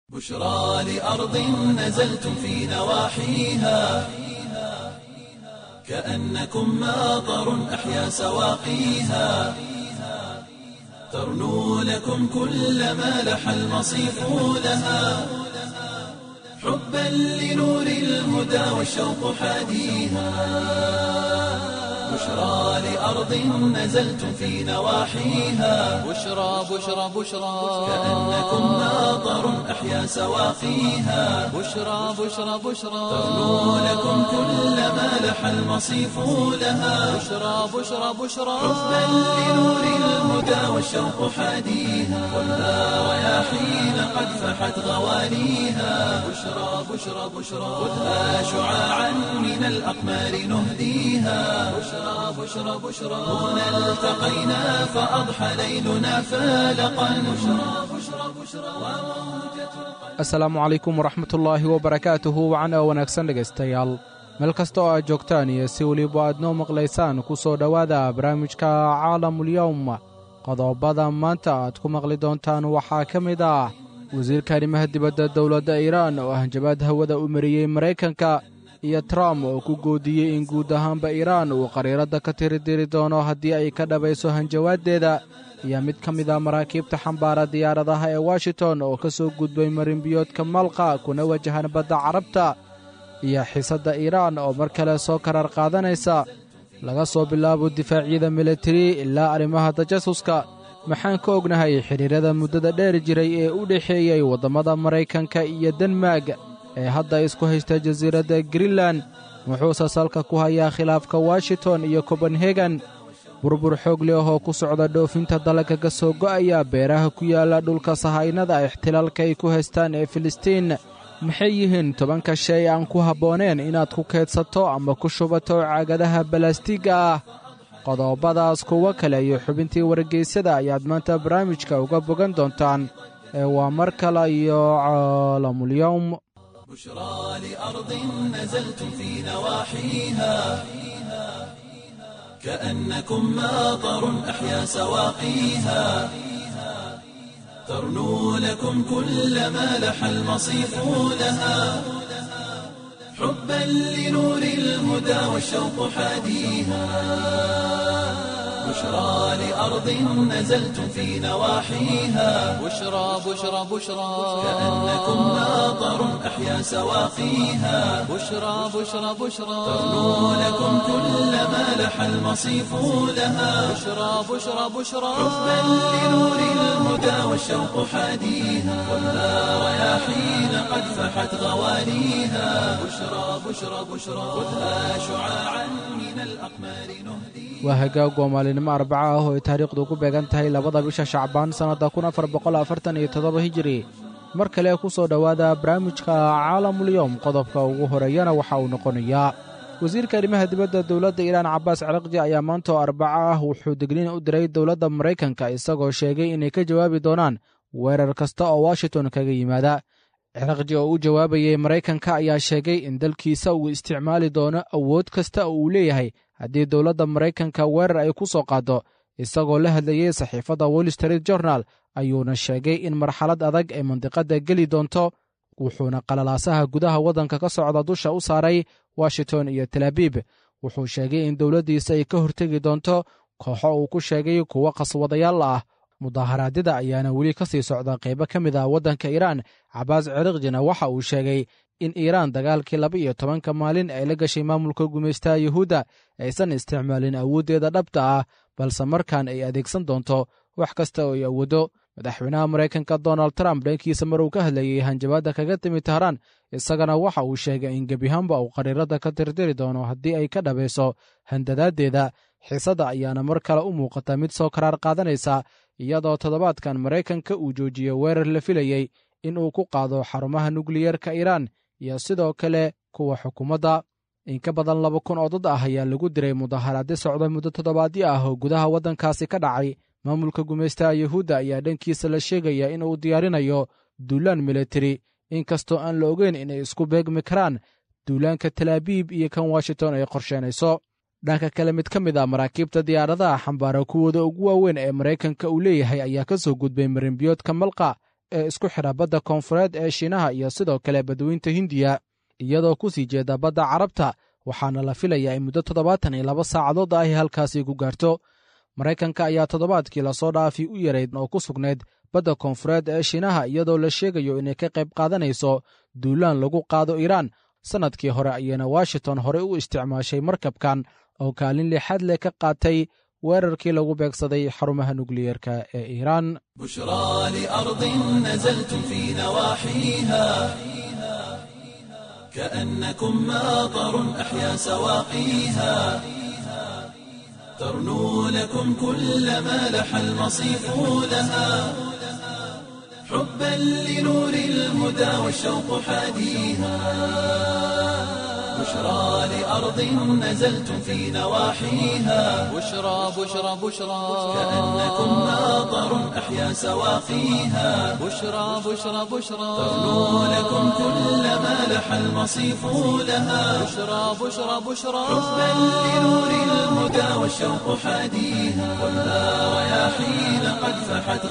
بشرى لأرض نزلتم في نواحيها كأنكم ماطر أحيا سواقيها ترنو لكم كل ما لح المصيف لها حبا لنور الهدى والشوق حاديها بشرى لأرض نزلتم في نواحيها بشرى بشرى بشرى كأنكم ماطر أحيا سواقيها بشرى بشرى بشرى ترنو لكم كل ما لح المصيف لها بشرى بشرى بشرى حبا لنور الهدى والشوق حاديها والنار رياحين قد فحت غواليها بشرى بشرى بشرى خذها شعاعا من الأقمار نهديها بشرى بشرى بشرى هنا التقينا فأضحى ليلنا فالقا بشرى بشرى بشرى وموجة asalaamu calaykum waraxmatullaahi wabarakaatuhu wacana wanaagsan dhegaystayaal meel kasta oo aad joogtaan iyo si weliba aad noo maqlaysaan ku soo dhowaada barnaamijka caalamulyowm qodobada maanta aad ku maqli doontaan waxaa ka mid ah wasiirka arrimaha dibadda dowladda iiraan oo hanjabaad hawada u mariyey maraykanka iyo trump oo ku goodiyey in guud ahaanba iiraan uu qariiradda ka tiridiri doono haddii ay ka dhabayso hanjawaaddeeda iyo mid ka mid a maraakiibta xambaara diyaaradaha ee washington oo ka soo gudbay marinbiyoodka malqa kuna wajahan badda carabta iyo xiisadda iiraan oo mar kale soo karar qaadanaysa laga soo bilaabo difaacyada militari ilaa arrimaha tajasuska maxaan ka ognahay xidhiirada muddada dheer jiray ee u dhexeeyey waddammada maraykanka iyo denmark ee hadda isku haysta jasiiradda greenlan wuxuuse salka ku hayaa khilaafka washington iyo kobenhegan burbur xoog leh oo ku socda dhoofinta dalagga ka soo go'aya beeraha ku yaalla dhulka sahaynada ixtilaalka ay ku haystaan ee filistiin maxay yihiin tobanka shay aan ku habbooneen inaad ku keedsato ama ku shubato caagadaha balastiigga ah qodobadaas kuwo kale iyo xubintii wargeysyada ayaad maanta barnaamijka uga bogan doontaan ee waa mar kale iyo caalamulyowm بشرى لأرض نزلتم في نواحيها كأنكم ماطر أحيا سواقيها ترنو لكم كل ما لح المصيف لها حبا لنور الهدى والشوق حاديها بشرى لأرض نزلتم في نواحيها بشرى بشرى بشرى كأنكم ماطر أحيا سواقيها بشرى بشرى بشرى ترنو لكم كل ما لح المصيف لها بشرى بشرى بشرى حبا لنور الهدى والشوق حاديها والنار رياحين قد فحت غواليها بشرى بشرى بشرى خذها شعاعا من الأقمار نهديها waa hagaag waa maalinimo arbaca ah oo ay taariikhdu ku beegan tahay labada bisha shacbaan sannadda kun afar boqol afartan iyo toddoba hijiri mar kale ku soo dhowaada barnaamijka caalamulyowm qodobka ugu horeeyana waxa uu noqonayaa wasiirka arrimaha dibadda dowladda iiraan cabbaas ciraqji ayaa maanta oo arbaca ah wuxuu digniin u diray dowladda maraykanka isagoo sheegay inay ka jawaabi doonaan weerar kasta oo washington kaga yimaada ciraqji oo u jawaabayey maraykanka ayaa sheegay in dalkiisa uu isticmaali doono awood kasta oo uu leeyahay haddii dowladda maraykanka weerar ay ku soo qaaddo isagoo la hadlayey saxiifadda wall street journal ayuuna sheegay in marxalad adag ay mandiqadda geli doonto wuxuuna qalalaasaha gudaha waddanka ka socda dusha u saaray washington iyo talaabib wuxuu sheegay in dowladdiisa ay ka hortegi doonto kooxo uu ku sheegay kuwo qaswadayaal ah mudaharaadyada ayaana weli ka sii socda qaybo ka mid ah waddanka iiraan cabaas cirikjina waxa uu sheegay in iiraan dagaalkii laba iyo tobanka maalin ay la gashay maamulka gumaystaha yuhuudda aysan isticmaalin awooddeeda dhabta ah balse markaan ay adeegsan doonto wax kasta oo ay awooddo madaxweynaha maraykanka donald trump dhankiisa mar uu ka hadlayey hanjabaadda kaga timi tahraan isagana waxa uu sheegay in gebihaanba uu qariiradda ka tirdiri doono haddii ay ka dhabayso handadaaddeeda xiisadda ayaana mar kale u muuqata mid soo karaar qaadanaysa iyadoo toddobaadkan maraykanka uu joojiyey weerar la filayey in uu ku qaado xarumaha nukliyerka iiraan iyo sidoo kale kuwa xukuumadda in ka badan laba kun oo dad ah ayaa lagu diray mudaharaadyo socda muddo toddobaadyo ah oo gudaha waddankaasi ka dhacay maamulka gumaystaha yuhuudda ayaa dhankiisa la sheegaya in uu diyaarinayo duulaan militari inkastoo aan la ogeyn inay isku beegmi karaan duulaanka talaabiib iyo kan washington ay qorsheenayso dhanka kale mid ka mid a maraakiibta diyaaradaha xambaara kuwooda ugu waaweyn ee maraykanka uu leeyahay ayaa ka soo gudbay marinbiyoodka malqa ee isku xidha badda koonfureed ee shiinaha iyo sidoo kale badweynta hindiya iyadoo ku sii jeeda badda carabta waxaana la filayaa in muddo toddobaatan iyo laba saacadood ahy halkaasi ku gaarto maraykanka ayaa toddobaadkii lasoo dhaafi u yarayd oo ku sugnayd badda koonfureed ee shiinaha iyadoo la sheegayo inay ka qayb qaadanayso duulaan lagu qaado iiraan sannadkii hore ayayna washington horey u isticmaashay markabkan oo kaalin lixaad leh ka qaatay weerarkii lagu beegsaday xarumaha nukliyeerka ee iiraan بشرى لأرض نزلتم في نواحيها كأنكم ماطر أحيا سواقيها ترنو لكم كل ما لح المصيف لها حبا لنور الهدى والشوق حاديها بشرى لأرض نزلتم في نواحيها بشرى بشرى بشرى كأنكم ماطر أحيا سواقيها بشرى بشرى بشرى ترنو لكم كل ما لح المصيف لها بشرى بشرى بشرى حبا لنور الهدى والشوق حاديها خذها رياحين قد فحت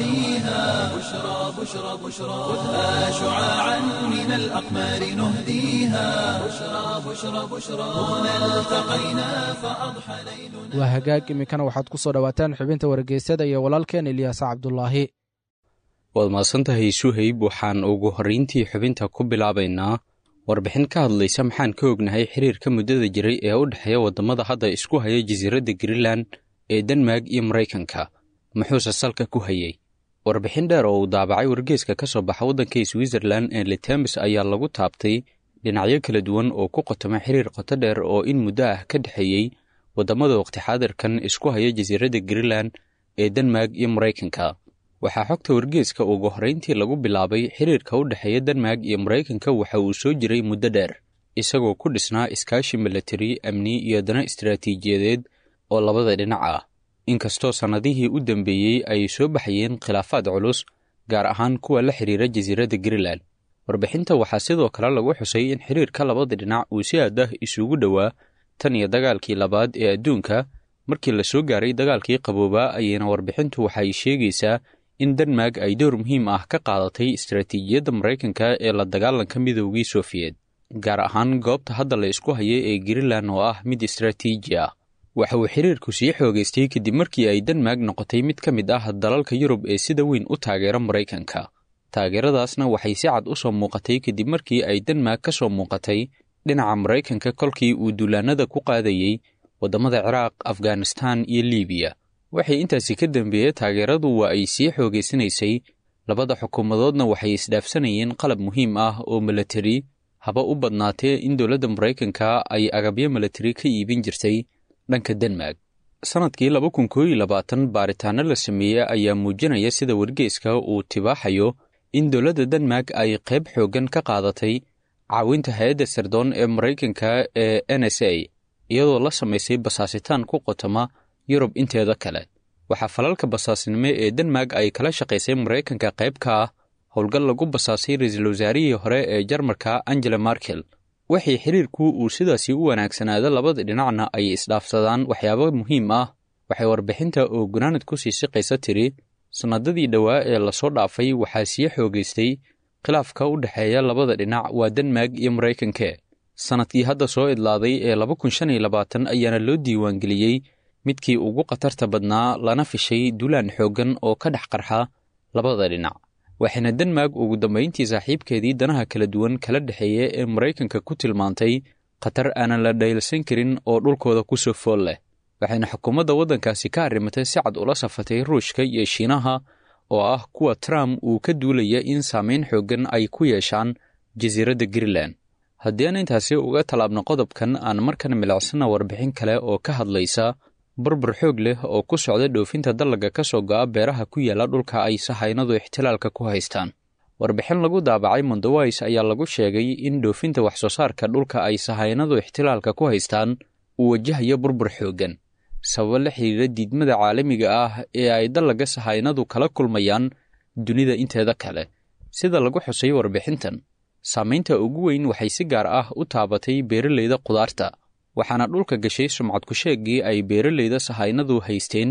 غوانيها بشرى بشرى بشرى خذها شعاعا من الأقمار نهديها بشرى بشرى بشرى هنا التقينا فأضحى ليلنا waa hagaag iminkana waxaad ku soo dhowaataan xubinta wargeysyada iyo walaalkeen ilyaas cabdulaahi waad mahadsantahay suhayb waxaan ugu horrayntii xubinta ku bilaabaynaa warbixin ka hadlaysa maxaan ka ognahay xiriirka muddada jiray ee u dhexeeya waddamada hadda isku haya jasiiradda greenland ee denmark iyo maraykanka muxuuse salka ku hayey warbixin dheer oo uu daabacay wargeeska ka soo baxa waddanka switzerlan ee litemis ayaa lagu taabtay dhinacyo kala duwan oo ku qotoma xiriir qoto dheer oo in muddo ah ka dhexeeyey waddamada waqti xaadirkan isku haya jasiiradda greenland ee denmark iyo maraykanka waxaa xogta wargeeska ugu horrayntii lagu bilaabay xiriirka u dhexeeya denmark iyo maraykanka waxa uu soo jiray muddo dheer isagoo ku dhisnaa iskaashi milatari amni iyo dana istaraatiijiyadeed oo labada dhinac ah inkastoo sannadihii u dambeeyey ay soo baxayeen khilaafaad culus gaar ahaan kuwa la xiriira jasiiradda greenland warbixinta waxaa sidoo kale lagu xusay in xiriirka labada dhinac uu si aad ah isugu dhowaa tan iyo dagaalkii labaad ee adduunka markii la soo gaaray dagaalkii qaboobaa ayayna warbixintu waxay sheegaysaa in denmark ay door muhiim ah ka qaadatay istaraatiijiyadda maraykanka ee la dagaalanka midoogii sofiyeed gaar ahaan goobta hadda la isku haya ee greenland oo ah mid istaraatiiji ah waxa uu xiriirku sii xoogaystay kadib markii ay denmark noqotay mid ka mid ah dalalka yurub ee sida weyn u taageera maraykanka taageeradaasna waxay si cad u soo muuqatay kadib markii ay denmark ka soo muuqatay dhinaca maraykanka kolkii uu duulaanada ku qaadayey waddamada ciraaq afghanistan iyo liibiya waxay intaasi ka dambeeyey taageeradu waa ay sii xoogaysanaysay labada xukuumadoodna waxay isdhaafsanayeen qalab muhiim ah oo milatari haba u badnaatee in dowladda maraykanka ay agabyo milatari ka iibin jirtay dhanka denmark sannadkii laba kun kooiyo labaatan baaritaano la sameeyey ayaa muujinaya sida wargeeska uu tibaaxayo in dowladda denmark ay qayb xooggan ka qaadatay caawinta hay-adda sirdoon ee maraykanka ee n s a iyadoo la samaysay basaasitaan ku qotoma yurub inteeda kale waxaa falalka basaasnimo ee denmark ay kala shaqaysay maraykanka qayb ka ah howlgal lagu basaasay ra-iisul wasaarihii hore ee jarmalka angela markel waxay xiriirku uu sidaasi u wanaagsanaada labada dhinacna ay isdhaafsadaan waxyaabo muhiim ah waxay warbixinta oo gunaanad ku sii siqaysa tiri sannadadii dhowaa ee lasoo dhaafay waxaa sii xoogaystay khilaafka u dhexeeya labada dhinac waa denmark iyo maraykanke sannadkii hadda soo idlaaday ee laba kun shan iyo labaatan ayaana loo diiwaangeliyey midkii ugu khatarta badnaa lana fishay duulaan xooggan oo ka dhex qarxa labada dhinac waxayna denmark ugu dambayntii saaxiibkeedii danaha kala duwan kala dhexeeya ee maraykanka ku tilmaantay khatar aanan la dhaylsan karin oo dhulkooda ku soo fool leh waxayna xukuumadda waddankaasi ka arrimatay si cad ula safatay ruushka iyo shiinaha oo ah kuwa trump uu ka duulaya in saamayn xooggan ay ku yeeshaan jasiiradda greenland haddii aan intaasi uga tallaabno qodobkan aan markan milicsana warbixin kale oo ka hadlaysa burbur xoog leh oo ku socda dhoofinta dallaga ka soo go'a beeraha ku yaalla dhulka ay sahaynadu ixtilaalka ku haystaan warbixin lagu daabacay mondoways ayaa lagu sheegay in dhoofinta wax soo saarka dhulka ay sahaynadu ixtilaalka ku haystaan uu wajahayo burbur xooggan sababo la xidhiira diidmada caalamiga ah ee ay dallaga sahaynadu kala kulmayaan dunida inteeda kale sida lagu xusay warbixintan saamaynta ugu weyn waxay si gaar ah u taabatay beeralayda qudaarta waxaana dhulka gashay sumcad ku-sheeggii ay beeralayda sahaynadu haysteen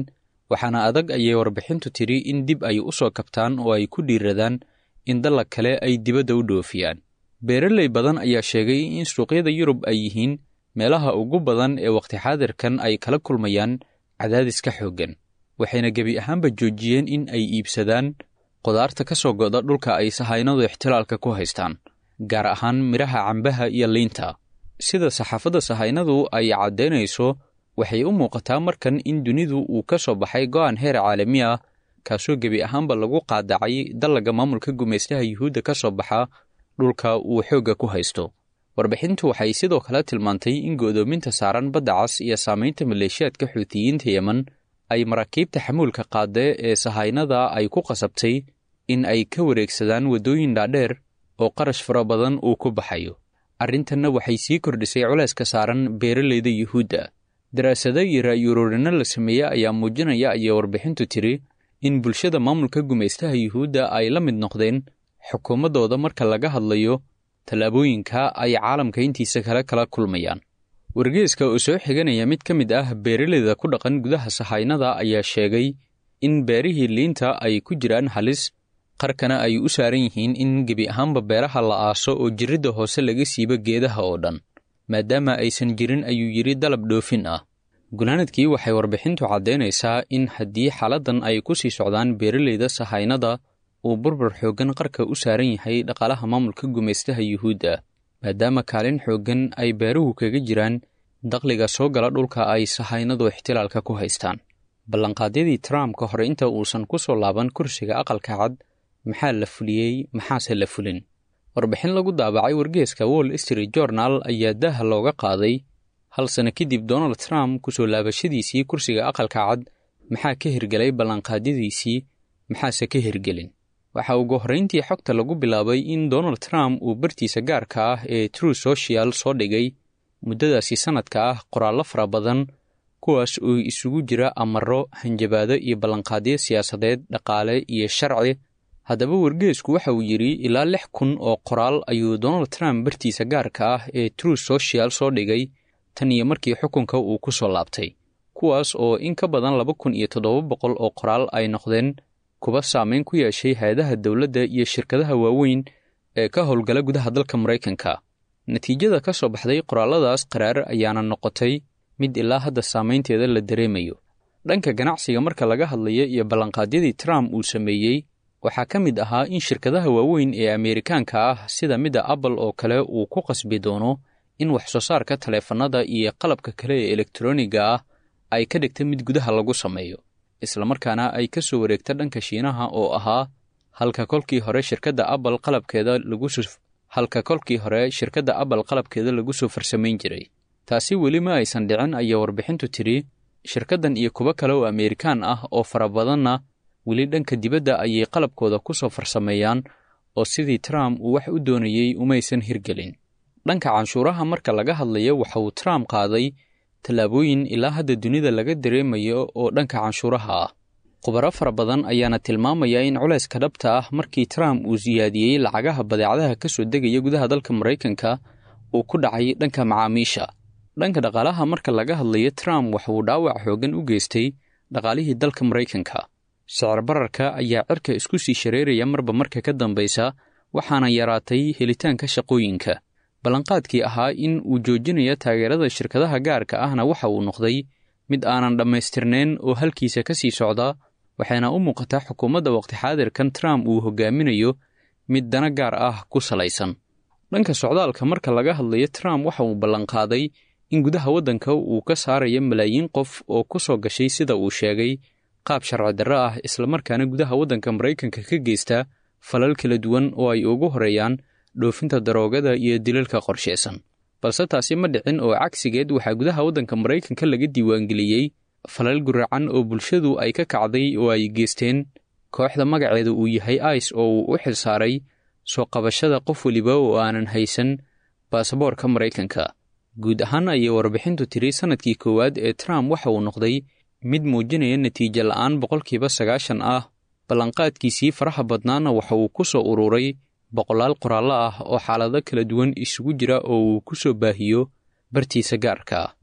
waxaana adag ayay warbixintu tidhi in dib ay u soo kabtaan oo ay ku dhiiradaan in dallag kale ay dibadda u dhoofiyaan beeraley badan ayaa sheegay in suuqyada yurub ay yihiin meelaha ugu badan ee wakhti xaadirkan ay kala kulmayaan cadaadiska xooggan waxayna gebi ahaanba joojiyeen in ay iibsadaan qudaarta ka soo go'da dhulka ay sahaynadu ixtilaalka ku haystaan gaar ahaan midhaha cambaha iyo liinta sida saxaafadda sahaynadu ay caddaynayso waxay u muuqataa markan in dunidu uu ka soo baxay go'aan heer caalami ah kaasoo gebi ahaanba lagu qaadacay dallaga maamulka gumaystaha yuhuudda ka soo baxa dhulka uu xoogga ku haysto warbixintu waxay sidoo kale tilmaantay in go'doominta saaran badda cas iyo saamaynta maleeshiyaadka xuutiyiinta yemen ay maraakiibta xamuulka qaadee ee sahaynada ay ku qasabtay in ay ka wareegsadaan waddooyin dhaadheer oo qarash fara badan uu ku baxayo arrintanna waxay sii kordhisay culayska saaran beeraleyda yuhuudda daraasado iyo ra'yuruurino la sameeye ayaa muujinaya ayay warbixintu tiri in bulshada maamulka gumaystaha yuhuudda ay la mid noqdeen xukuumaddooda marka laga hadlayo tallaabooyinka ay caalamka intiisa kale kala kulmayaan wargeeska oo soo xiganaya mid ka mid ah beeraleyda ku dhaqan gudaha sahaynada ayaa sheegay in beerihii liinta ay ku jiraan halis qarkana ay u saaran yihiin in gebi ahaanba beeraha la aaso oo jirridda hoose laga siibo geedaha oo dhan maadaama aysan jirin ayuu yidhi dalab dhoofin ah gunaanadkii waxay warbixintu caddaynaysaa in haddii xaaladdan ay ku sii socdaan beeraleyda sahaynada uu burbur xooggan qarka u saaran yahay dhaqaalaha maamulka gumaystaha yuhuudda maadaama kaalin xooggan ay beeruhu kaga jiraan dakhliga soo gala dhulka ay sahaynadu ixtilaalka ku haystaan ballanqaadyadii trump ka hor inta uusan ku soo laaban kursiga aqalka cad maxaa la fuliyey maxaase la fulin warbixin lagu daabacay wargeeska wall street journal ayaa daaha looga qaaday hal sano kadib donald trump kusoo laabashadiisii kursiga aqalka cad maxaa ka hirgelay ballanqaadyadiisii maxaase ka hirgelin waxaa ugu horrayntii xogta lagu bilaabay in donald trump uu bartiisa gaarka ah ee true social soo dhigay muddadaasi sannadka ah qoraallo fara badan kuwaas oo isugu jira amaro hanjabaado iyo ballanqaadyo siyaasadeed dhaqaale iyo sharci haddaba wargeesku waxa uu yidhi ilaa lix kun oo qoraal ayuu donald trump bartiisa gaarka ah ee true social soo dhigay tan iyo markii xukunka uu ku soo laabtay kuwaas oo in ka badan laba kun iyo toddoba boqol oo qoraal ay noqdeen kuba saameyn ku yeeshay hay-adaha dowladda iyo shirkadaha waaweyn ee ka howlgala gudaha dalka maraykanka natiijada ka soo baxday qoraalladaas qaraar ayaana noqotay mid ilaa hadda saamaynteeda la dareemayo dhanka ganacsiga marka laga hadlayo iyo ballanqaadyadii trump uu sameeyey waxaa ka mid ahaa in shirkadaha waaweyn ee ameerikaanka ah sida midda apple oo kale uu ku qasbi doono in wax soo saarka taleefannada iyo qalabka kale ee elektroniga ah ay ka dhigta mid gudaha lagu sameeyo islamarkaana ay ka soo wareegta dhanka shiinaha oo ahaa halka kolkii hore shirkadda apple qalabkeeda lagu soo halka kolkii hore shirkadda apple qalabkeeda lagu soo farsamayn jiray taasi weli ma aysan dhicin ayaa warbixintu tidhi shirkaddan iyo kuwo kale oo ameerikaan ah oo fara badanna weli dhanka dibadda ayay qalabkooda ku soo farsameeyaan oo sidii trump uu wax u doonayey umaysan hirgelin dhanka canshuuraha marka laga hadlayo waxa uu trump qaaday tallaabooyin ilaa hadda dunida laga dareemayo oo dhanka canshuuraha ah khubaro fara badan ayaana tilmaamaya in culayska dhabta ah markii trump uu siyaadiyey lacagaha badeecadaha ka soo degaya gudaha dalka maraykanka uu ku dhacay dhanka macaamiisha dhanka dhaqaalaha marka laga hadlayo trump waxa uu dhaawac xooggan u geystay dhaqaalihii dalka maraykanka sicir bararka ayaa cirka isku sii shareeraya marba marka ka dambaysa waxaana yaraatay helitaanka shaqooyinka ballanqaadkii ahaa in uu joojinayo taageerada shirkadaha gaarka ahna waxa uu noqday mid aanan dhammaystirnayn oo halkiisa ka sii socda waxayna u muuqataa xukuumadda waqti xaadirkan trump uu hogaaminayo mid dana gaar ah ku salaysan dhanka socdaalka marka laga hadlayo trump waxa uu ballanqaaday in gudaha waddanka uu ka saarayo malaayiin qof oo ku soo gashay sida uu sheegay qaab sharci darro ah islamarkaana gudaha waddanka maraykanka ka geysta falal kala duwan oo ay ugu horeeyaan dhoofinta daroogada iyo dilalka qorsheysan balse taasi ma dhicin oo cagsigeed waxaa gudaha waddanka maraykanka laga diiwaangeliyey falal guracan oo bulshadu ay ka kacday oo ay geysteen kooxda magaceeda uu yahay ice oo uu u xilsaaray soo qabashada qof weliba oo aanan haysan baasaboorka maraykanka guud ahaan ayay warbixintu tiri sannadkii koowaad ee trump waxa uu noqday mid muujinaya natiijo la'aan boqolkiiba sagaashan ah ballanqaadkiisii faraha badnaana waxa uu ku soo ururay boqolaal qoraallo ah oo xaalado kala duwan isugu jira oo uu ku soo baahiyo bartiisa gaarka ah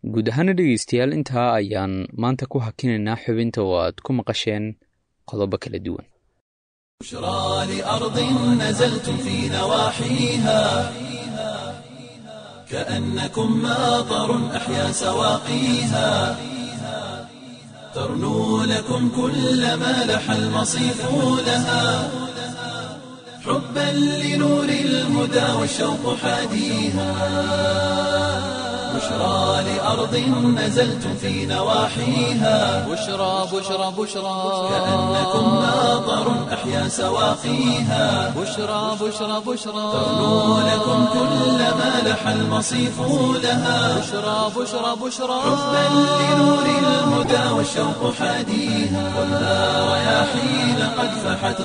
guud ahaana dhegaystayaal intaa ayaan maanta ku hakinaynaa xubinta oo aad ku maqasheen qodobo kala duwan بشرى لأرض نزلتم في نواحيها كأنكم ماطر أحيا سواقيها ترنو لكم كل ما لح المصيف لها حبا لنور الهدى والشوق حاديها بشرى لأرض نزلتم في نواحيها بشرى بشرى بشرى كأنكم ماطر أحيا سواقيها بشرى بشرى بشرى ترنو لكم كل ما لح المصيف لها بشرى بشرى بشرى حبا لنور الهدى والشوق حاديها خذها رياحين قد فحت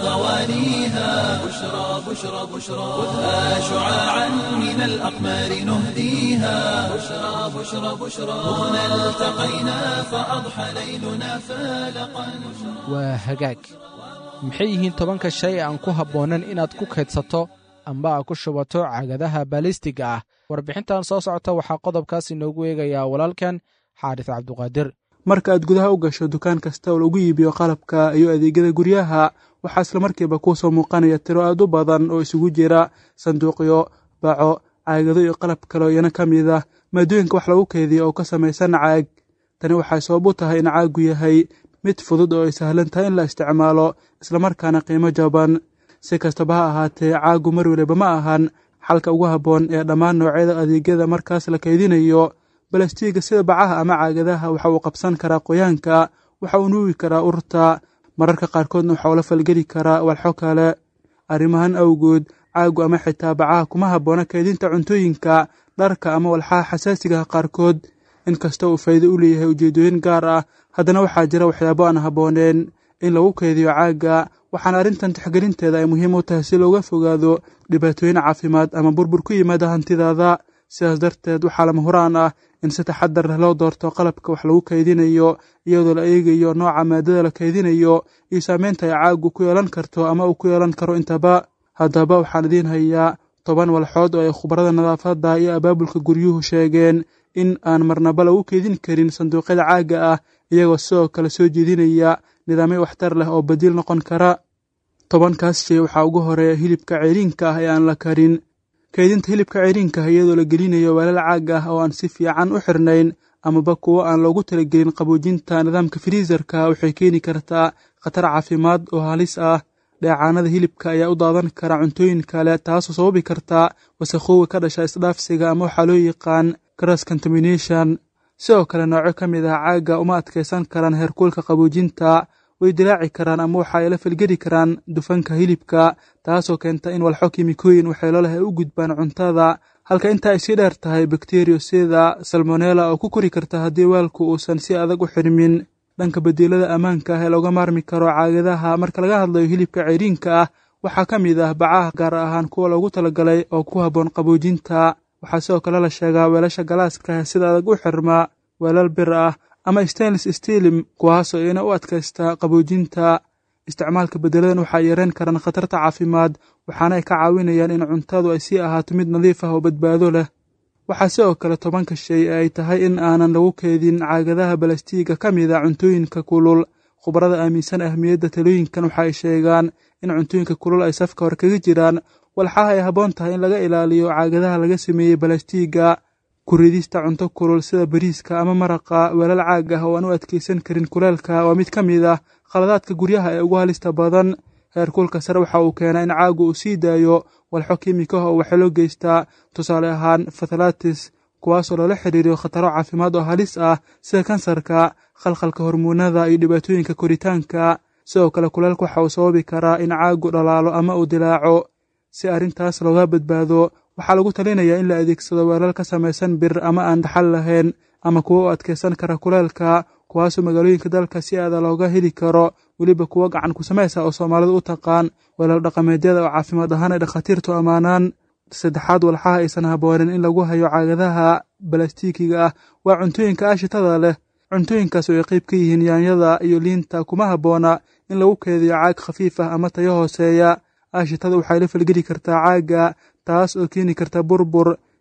غوانيها بشرى بشرى بشرى خذها شعاعا من الأقمار نهديها بشرى بشرى بشرى هنا التقينا فأضحى ليلنا فالقا waa hagaag maxay yihiin tobanka shay aan ku habboonan inaad ku kaydsato amba aad ku shubato cagadaha baalistiga ah warbixintan soo socota waxaa qodobkaas inoogu eegayaa walaalkan xaaris cabduqaadir marka aad gudaha u gasho dukaan kasta oo lagu iibiyo qalabka iyo adeegyada guryaha waxaa islamarkiiba kuu soo muuqanaya tiro aad u badan oo isugu jira sanduuqyo baco caagado iyo qalab kaleo iyana ka mid ah maadooyinka wax lagu keydiyo oo ka samaysan caag tani waxay sabab u tahay in caaggu yahay mid fudud oo ay sahlan tahay in la isticmaalo islamarkaana qiimo jaban si kastaba ha ahaatee caaggu mar weliba ma ahan xalka ugu habboon ee dhammaan noocyada adeegyada markaas la kaydinayo balastiiga sida bacaha ama caagadaha waxa uu qabsan karaa qoyaanka waxa uu nuugi karaa urta mararka qaarkoodna waxa uu la falgeli karaa walxo kale arrimahan awgood caaggu ama xitaa bacaha kuma habboona kaydinta cuntooyinka dharka ama walxaha xasaasigaha qaarkood inkasta uu faa'iido u leeyahay ujeeddooyin gaar ah haddana waxaa jira waxyaabo aan habbooneen in lagu keydiyo caagga waxaana arrintan tixgelinteeda ay muhiim u tahay si looga fogaado dhibaatooyin caafimaad ama burbur ku yimaada hantidaada sidaas darteed waxaa lama huraan ah in si taxadar leh loo doorto qalabka wax lagu kaydinayo iyadoo la eegayo nooca maadada la kaydinayo iyo saameynta ay caaggu ku yeelan karto ama uu ku yeelan karo intaba haddaba waxaan idiin hayaa toban walxood oo ay khubarada nadaafadda iyo abaabulka guryuhu sheegeen in aan marnaba lagu keydin karin sanduuqyada caagga ah iyagoo sidoo kale soo jeedinaya nidaamyo waxtar leh oo badiil noqon kara tobankaas shay waxaa ugu horeeya hilibka ceyriinka ah ee aan la karin kaydinta hilibka ceyriinka ah iyadoo la gelinayo weelal caag ah oo aan si fiican u xirnayn amaba kuwo aan loogu talagelin qaboojinta nidaamka firiisarka waxay keeni kartaa khatar caafimaad oo halis ah dheecaanada hilibka ayaa u daadan kara cuntooyin kale taasoo sababi karta wasakhooga ka dhasha isdhaafsiga ama waxaa loo yaqaan cross contamination sidoo kale nooco ka mid ah caagga uma adkaysan karaan heerkuulka qaboojinta way dilaaci karaan ama waxa ay la falgeli karaan dufanka hilibka taasoo keenta in walxo kimikooyin waxyeelo leh ay u gudbaan cuntada halka inta ay sii dheer tahay bakteriyo sida salmonella oo ku kori karta haddii weelku uusan si adag u xirmin dhanka bedelada ammaanka ah ee looga maarmi karo caagadaha marka laga hadlayo hilibka ceyriinka ah waxaa ka mid ah bacaha gaar ahaan kuwa loogu talagalay oo ku habboon qaboojinta waxaa sidoo kale la sheegaa weelasha galaaska ah sida adag u xirma weelal bir ah ama stainless steelim kuwaasoo ina u adkaysta qaboojinta isticmaalka bedeladan waxay yareen karaan khatarta caafimaad waxaana ay ka caawinayaan in cuntadu ay sii ahaato mid nadiif ah oo badbaado leh waxaa sidoo kale tobanka shay ee ay tahay in aanan lagu keedin caagadaha balastiiga ka mid a cuntooyinka kulul khubarada aaminsan ahmiyadda talooyinkan waxa ay sheegaan in cuntooyinka kulul ay safka hore kaga jiraan walxaha ay habboon tahay in laga ilaaliyo caagadaha laga sameeyey balastiiga kuridista cunto kulul sida bariiska ama maraqa weelal caag ah oo aan u adkaysan karin kuleelka waa mid ka mid ah khaladaadka guryaha ee ugu halista badan heerkulka sare waxa uu keenaa in caaggu uu sii daayo walxo kiimikaha oo waxaa loo geystaa tusaale ahaan fathalatis kuwaasoo loola xiriiriyo khataro caafimaad oo halis ah sida kansarka khalkhalka hormuunada iyo dhibaatooyinka koritaanka sidoo kale kuleelka waxa uu sababi karaa in caaggu dhalaalo ama uu dilaaco si arrintaas looga badbaado waxaa lagu talinayaa in la adeegsado weelal ka samaysan bir ama aan dhaxal lahayn ama kuwo u adkaysan kara kuleelka kuwaasoo magaalooyinka dalka si aada looga heli karo weliba kuwo gacan ku samaysa oo soomaalidu u taqaan weelal dhaqameedyada oo caafimaad ahaan ay dhakhaatiirtu ammaanaan saddexaad walxaha aysan habboonin in lagu hayo caagadaha balastiikiga ah waa cuntooyinka aashitada leh cuntooyinkaas oo ay qayb ka yihiin yaanyada iyo liinta kuma habboona in lagu keediyo caag khafiif ah ama tayo hooseeya aashitada waxay la falgeli kartaa caagga taas oo keeni karta burbur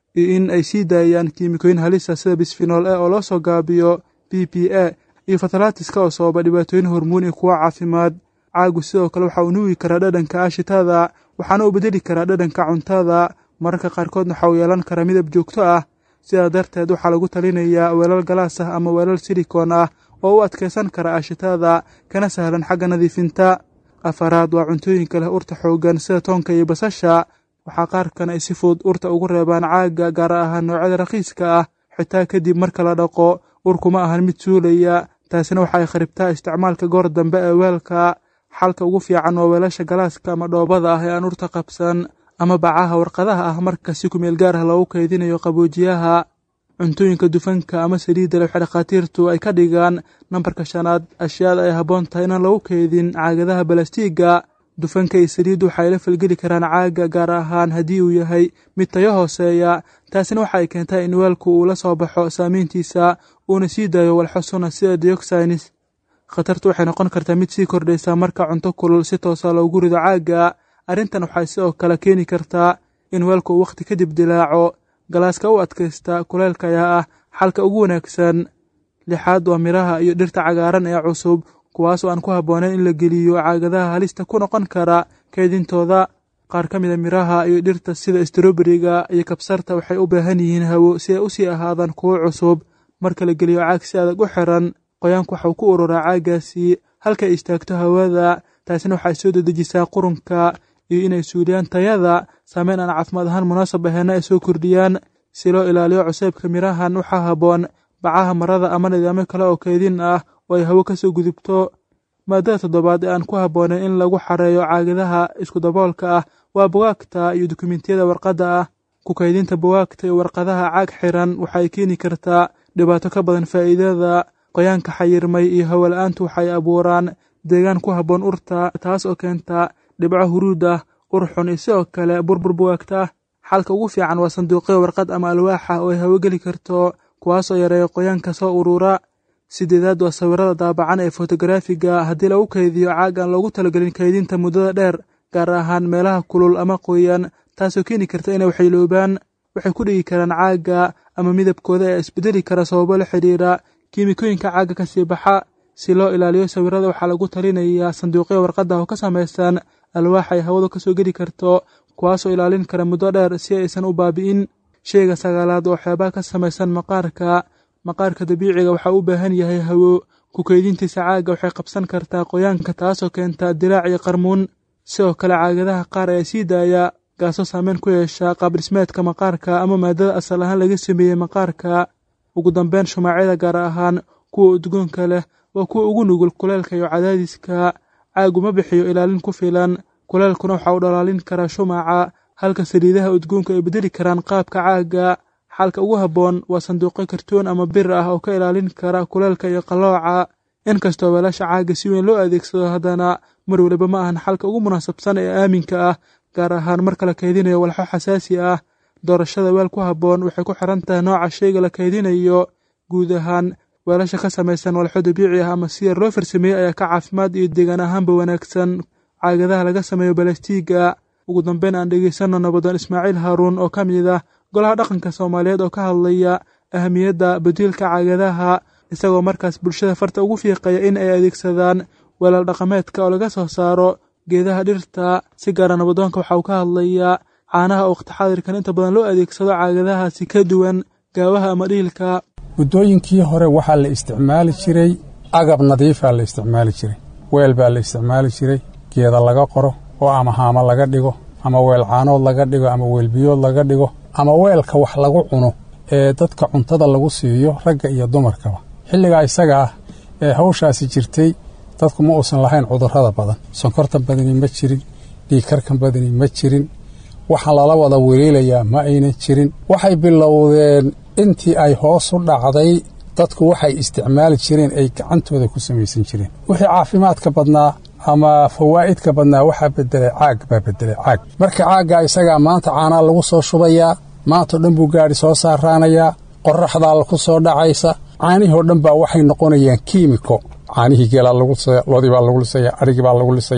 iyo in ay sii daayaan kiimikooyin halisa sida bisfinool e oo loo soo gaabiyo b p a iyo fatalaatiska oo sababa dhibaatooyin hormuun iyo kuwa caafimaad caagu sidoo kale waxa uu nuugi karaa dhadhanka aashitada waxaana uu bedeli karaa dhadhanka cuntada mararka qaarkoodna waxa uu yeelan karaa midab joogto ah sidaa darteed waxaa lagu talinayaa weelal galaas ah ama weelal silikoon ah oo u adkaysan kara aashitada kana sahlan xagga nadiifinta afaraad waa cuntooyinka leh urta xooggan sida toonka iyo basasha waxaa qaarkan ay si fudud urta ugu reebaan caaga gaar ahaan noocyada rakhiiska ah xitaa kadib marka la dhaqo urkuma ahan mid suulaya taasina waxa ay kharibtaa isticmaalka goor dambe ee weelka xalka ugu fiican waa weelasha galaaska ama dhoobada ah ee aan urta qabsan ama bacaha warqadaha ah marka si kumeel gaar ah loogu kaydinayo qaboojiyaha cuntooyinka dufanka ama saliidda leh waxay dhakhaatiirtu ay ka dhigaan nambarka shanaad ashyaada ay habboon tahay inaan lagu kaydin caagadaha balastiiga dufanka iyo saliiddu waxay la falgeli karaan caaga gaar ahaan haddii uu yahay mid tayo hooseeya taasina waxa ay keentaa in weelku uu la soo baxo saamayntiisa uuna sii daayo walxo suna sida dioxines khatartu waxay noqon kartaa mid sii kordhaysa marka cunto kulul si toosa loogu rido caaga arrintan waxay sidoo kale keeni kartaa in weelku uu wakhti kadib dilaaco galaaska u adkaysta kuleylka ayaa ah xalka ugu wanaagsan lixaad waa miraha iyo dhirta cagaaran ee cusub kuwaas oo aan ku habboonayn in la geliyo caagadaha halista ku noqon kara kaydintooda qaar ka mid a miraha iyo dhirta sida stroberiga iyo kabsarta waxay u baahan yihiin hawo si ay u sii ahaadaan kuwo cusub marka la geliyo caag si adag u xiran qoyaanku waxau ku ururaa caagaasi halkay istaagto hawada taasina waxay soo dedejisaa qurunka iyo inay suuliyaan tayada saameyn aan caafimaad ahaan munaasab aheenna ay soo kordhiyaan si loo ilaaliyo cuseybka mirahan waxaa habboon bacaha marada ama nidaamyo kale oo kaydin ah oo ay hawo ka soo gudubto maadada toddobaad ee aan ku habboonayn in lagu xareeyo caagadaha iskudaboolka ah waa bugaagta iyo dukumentiyada warqadda ah ku kaydinta bugaagta iyo warqadaha caag xiran waxay keeni kartaa dhibaato ka badan faa'iidada qoyaanka xayirmay iyo hawola-aantu waxay abuuraan deegaan ku habboon urta taas oo keenta dhibco huruud ah ur xun iyo sidoo kale burbur bugaagta ah xalka ugu fiican waa sanduuqyo warqad ama alwaaxa oo ay hawo geli karto kuwaasoo yareeya qoyaanka soo urura sideedaad waa sawirada daabacan ee fotogaraafiga haddii lagu kaydiyo caag aan loogu talagelin kaydinta muddada dheer gaar ahaan meelaha kulul ama qoyan taasoo keeni karta inay waxayloobaan waxay ku dhigi karaan caagga ama midabkooda ee isbedeli kara sababo la xidhiira kiimikooyinka caagga ka sii baxa si loo ilaaliyo sawirada waxaa lagu talinayaa sanduuqyo warqadda oo ka samaysan alwaax ay hawadu ka soo geli karto kuwaasoo ilaalin kara muddo dheer si aysan u baabi'in sheyga sagaalaad oo waxyaabaha ka samaysan maqaarka maqaarka dabiiciga waxaa u baahan yahay hawo ku keydintiisa caagga waxay qabsan kartaa qoyaanka taasoo keenta dilaac iyo qarmuun sidoo kale caagadaha qaar ayaa sii daaya gaasoo saameyn ku yeesha qaabdhismeedka maqaarka ama maadada asal ahaan laga sameeyey maqaarka ugu dambeyn shumaacyada gaar ahaan kuwa udgoonka leh waa kuwa ugu nugul kuleelka iyo cadaadiska caagu ma bixiyo ilaalin ku filan kuleelkuna waxa uu dhalaalin karaa shumaca halka saliidaha udgoonku ay bedeli karaan qaabka caagga xalka ugu habboon waa sanduuqyo kartoon ama bir ah oo ka ilaalin kara kuleelka iyo qallooca inkastoo weelasha caagga si weyn loo adeegsado haddana mar weliba ma ahan xalka ugu munaasabsan ee aaminka ah gaar ahaan marka la kaydinayo walxo xasaasi ah doorashada weel ku habboon waxay ku xiran tahay nooca sheyga la kaydinayo guud ahaan weelasha ka samaysan walxo dabiici ah ama si yar loo farsameeyey ayaa ka caafimaad iyo deegaan ahaanba wanaagsan caagadaha laga sameeyo balastiiga ugu dambeyn aan dhegeysanno nabadoon ismaaciil haaruun oo ka mid ah golaha dhaqanka soomaaliyeed oo ka hadlaya ahamiyadda badiilka caagadaha isagoo markaas bulshada farta ugu fiiqaya in ay adeegsadaan weelal dhaqameedka oo laga soo saaro geedaha dhirta si gaara nabadoonka waxa uu ka hadlayaa caanaha oo waqti xaadirkan inta badan loo adeegsado caagadahaasi ka duwan gaawaha ama dhiilka muddooyinkii hore waxaa la isticmaali jiray agab nadiifaa la isticmaali jiray weel baa la isticmaali jiray geeda laga qoro oo ama haamo laga dhigo ama weel caanood laga dhigo ama weel biyood laga dhigo ama weelka wax lagu cuno ee dadka cuntada lagu siiyo ragga iyo dumarkaba xilligaa isaga ah ee hawshaasi jirtay dadku ma uusan lahayn cudurrada badan sonkortan badani ma jirin dhiigkarkan badani ma jirin waxaa lala wada weliilayaa ma aynan jirin waxay bilowdeen intii ay hoos u dhacday dadku waxay isticmaali jireen ay gacantooda ku samaysan jireen wixii caafimaadka badnaa ama fawaa'idka badnaa waxaa bedelay caag baa bedelay caag marka caaggaa isagaa maanta caanaa lagu soo shubayaa maantao dhan buu gaadhi soo saaraanayaa qorraxdaa ku soo dhacaysa caanihii oo dhan baa waxay noqonayaan kiimiko caanihii geelaa lagu lisaya loodii baa lagu lisayaa adhigii baa lagu lisayaa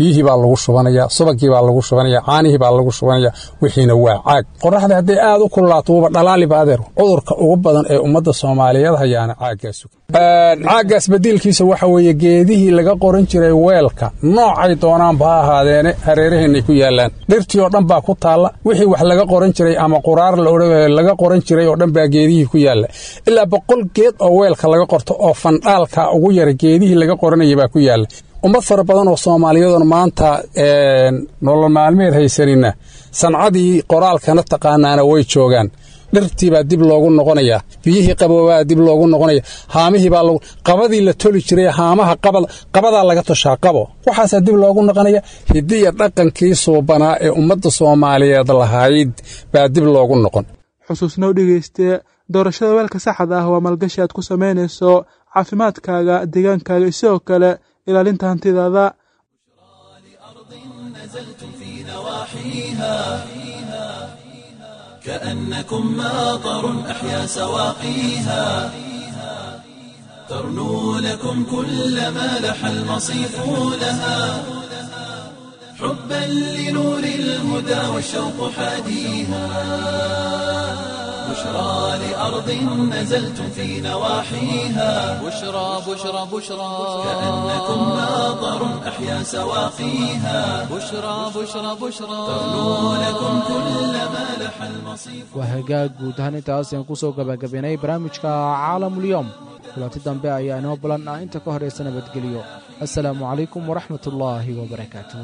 biyihii baa lagu shubanaya subagii baa lagu shubanaya caanihii baa lagu shubanaya wixiina waa caag qoraxda hadday aad u kululaato wuuba dhalaaliba adeer cudurka ugu badan ee ummadda soomaaliyeed hayaana caaggaas caaggaas badiilkiisa waxa weeye geedihii laga qoran jiray weelka noocay doonaanba ha ahaadeene hareeraheennay ku yaallaan dhirtii oo dhan baa ku taalla wixii wax laga qoran jiray ama quraar laga qoran jiray oo dhan baa geedihii ku yaalla ilaa boqol geed oo weelka laga qorto oo fandhaalka ugu yara geedihii laga qoranaya baa ku yaalla ummad fara badan oo soomaaliyadoon maanta nolol maalmeed haysanina sancadii qoraalkana taqaanaana way joogaan dhirtii baa dib loogu noqonayaa biyihii qaboobaa dib loogu noqonaya haamihii baa qabadii la toli jiray haamaha qabadaa laga toshaa qabo waxaasaa dib loogu noqonaya hidiya dhaqankii suubanaa ee ummadda soomaaliyeed lahayd baa dib loogu noqon xusuusnow dhegayste doorashada weelka saxda ah waa maalgashi aad ku samaynayso caafimaadkaaga deegaankaaga iyo sidoo kale ilaalinta hantidaada كأنكم ماطر أحيا سواقيها ترنو لكم كل ما لح المصيف لها حبا لنور الهدى والشوق حاديها بشرى لأرض نزلتم في نواحيها بشرى بشرى بشرى كأنكم ماطر أحيا سواقيها بشرى بشرى بشرى ترنو لكم كل ما لح المصيف waa hagaag guud ahaan intaas ayaan ku soo gabagabaynay barnaamijka caalamulyoom kulanti dambe ayaa inoo balan ah inta ka horaysa nabadgeliyo assalaamu calaykum waraxmat ullaahi wabarakaatuh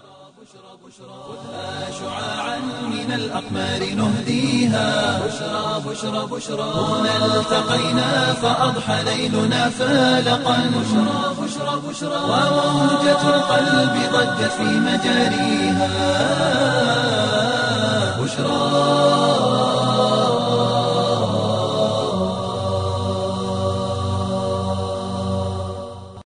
شعاعا من الأقمار نهديها بشرى بشرى بشرى هنا التقينا فأضحى ليلنا فالقا بشرى بشرى بشرى وموجة القلب ضجت في مجاريها بشرى